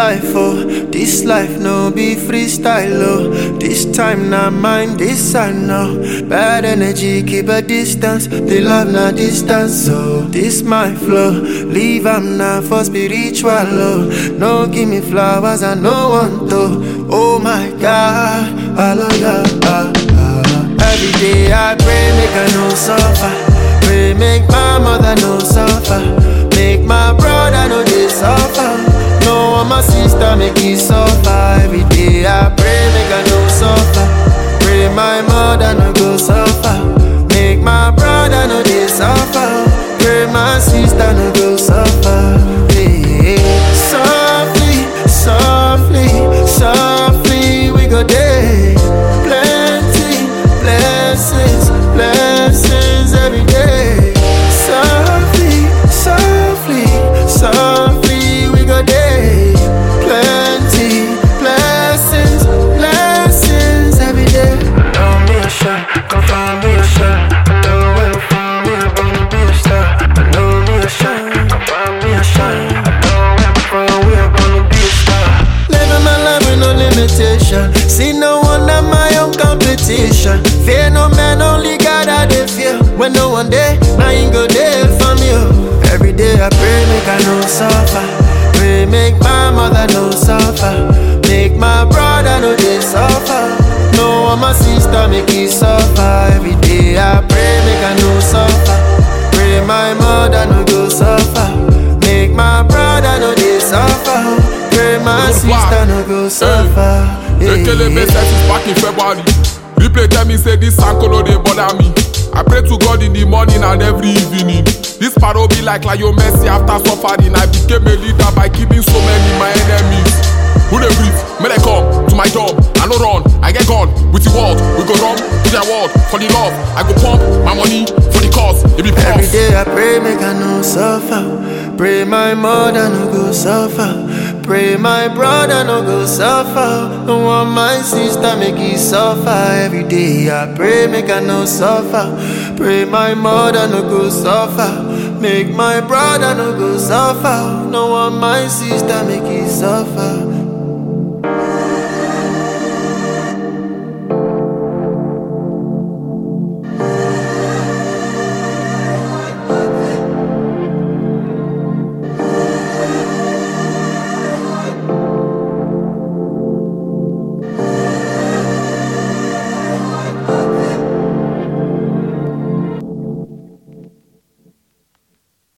life, oh, this life no be freestyle, oh. This time not mine, this I know. Bad energy, keep a distance. The love not distance, so this my flow. Leave am now for spiritual, oh. No give me flowers, I no want to. Oh my God, hallelujah. ah, ah. Every day I pray, make I no suffer. Pray, make my mother no suffer. Make my brother no they suffer. No one my sister make it suffer. Every day I pray, make I no suffer. Pray my mother no go suffer. Make my brother no they suffer. Pray my sister no go suffer. Hey, softly, softly, softly we go day. Plenty blessings, blessings every day. Softly, softly, softly we go day. Plenty blessings, blessings every day. Know me a shot, come find me a shot. I know where to find me, I'm gonna be a star. I know me a shot, come find me a shot. I know where I'm from, we are gonna be a star. Living my life with no limitation. See no one at my own competition. Fear no man, only God I dey fear. When no one day, now you go there for me. Oh. Every day I pray, make I no suffer. Pray, make my mother no suffer. Make my brother no they suffer. No one my sister make it suffer. Every day I pray, make I no suffer. Pray my mother no go suffer. Make my brother no they suffer. Pray my Good sister no go suffer. Yeah, Ekelebe yeah. set is back in February. Replay tell me say this ankolo dey bother me. I pray to God in the morning and every evening. This paro be like Lionel Messi after suffering. I became a leader by killing so many my enemies. Who dey breathe? May they come to my job. I no run, I get gone with the world. We go run to their world for the love. I go pump my money for the cause. It be Every prof. day I pray, make I no suffer. Pray my mother no go suffer. Pray my brother no go suffer. No want my sister make it suffer. Every day I pray, make I no suffer. Pray my mother no go suffer. Make my brother no go suffer. No want my sister make it suffer.